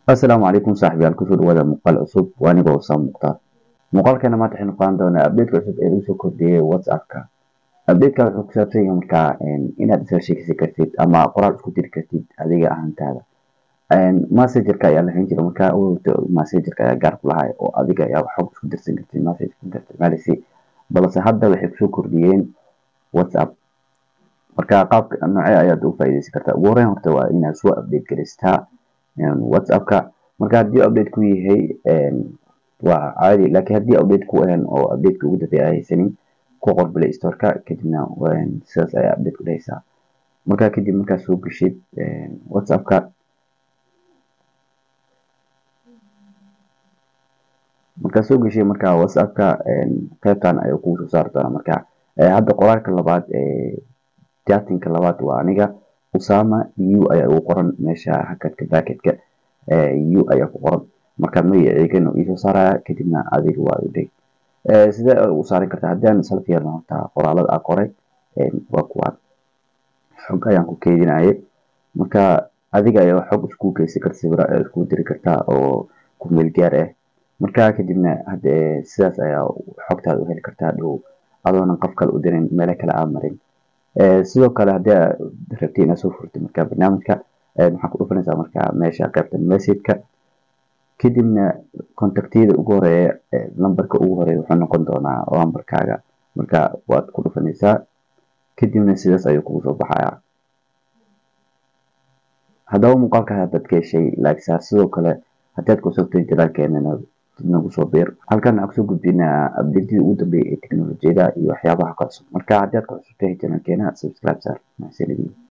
asalaamu calaykum saaxiibayaal kusoo dhawaada muuqaal cusub waa anigoo Usaam Mukhtaar muuqaalkeena maanta waxaynu qaadan doonaa update cusub ee lagu soo kordhiyey WhatsApp-ka update-ka wuxuu ku saabsan yahay markaa inaad isla sheekaysan kartid ama qoraal isku diri kartid adiga ahaantaada messenger-ka ayaa la hayn jiray markaa messenger-ka ayaa gaar ku lahay oo adiga ayaa xog isku dirsan kartid message-ka isticmaalaysi balse hadda waxay kusoo kordhiyeen WhatsApp marka qaabka noocee ayaad uga faa'iidaysan kartaa ugu horreyn horta waa inaad soo update gareystaa whatsappka marka haddii update ku yahay waa caadi laakiin haddii update ku ahan oo updateka ugu dambeeya haysanin ku qor play storeka kadibna sidaas ayaa update ku dhehaysaa marka kadib markaa soo geshid whatsappka markaa soo geshay markaa whatsappka qaybtan ayuu kugu soo saari doonaa marka hadda qoraalka labaad chattingka labaad waa aniga Usama u ayaa ugu qoran meesha hakadka backetka u ayaa ku qoran marka magacaygan uu isoo saaraya kadibna adiga waa u dhig sidee u saarin kartaa haddii aan isla fiirno horta qoraalada aan qoray waa kuwaan xog ayaan ku keydinayay marka adiga ayaa xog isku geysan karta sawir ayaa isku diri kartaa oo ku meel gaar ah marka kadibna hadde sidaas ayaa xogtaada u heli kartaa dhow adoonan qof kale u dirin meelo kale aan marin sidoo kale haddii aad rabtid inaad soo furtid marka barnaamijka waxaa ku dhufanaysaa marka meesha qaybta message-ka kadibna contactyada ugu horeeya lambarka ugu horeeya wuxuu noqon doonaa lambarkaaga marka waad ku dhufanaysaa kadibna sidaas ayuu kugu soo baxayaa haddaba muuqaalka haddaad ka heshay like saar sidoo kale haddii aad kusogtay jalaalkeenana nagu soo biir halkan waxaan kusoo gudbinaa updatedii ugu dambeeyay ee teknolojiyada iyo waxyaabaha ka cusub marka haddii aad ku cusubtahay janaalkeena subscribe saar mahadsanidin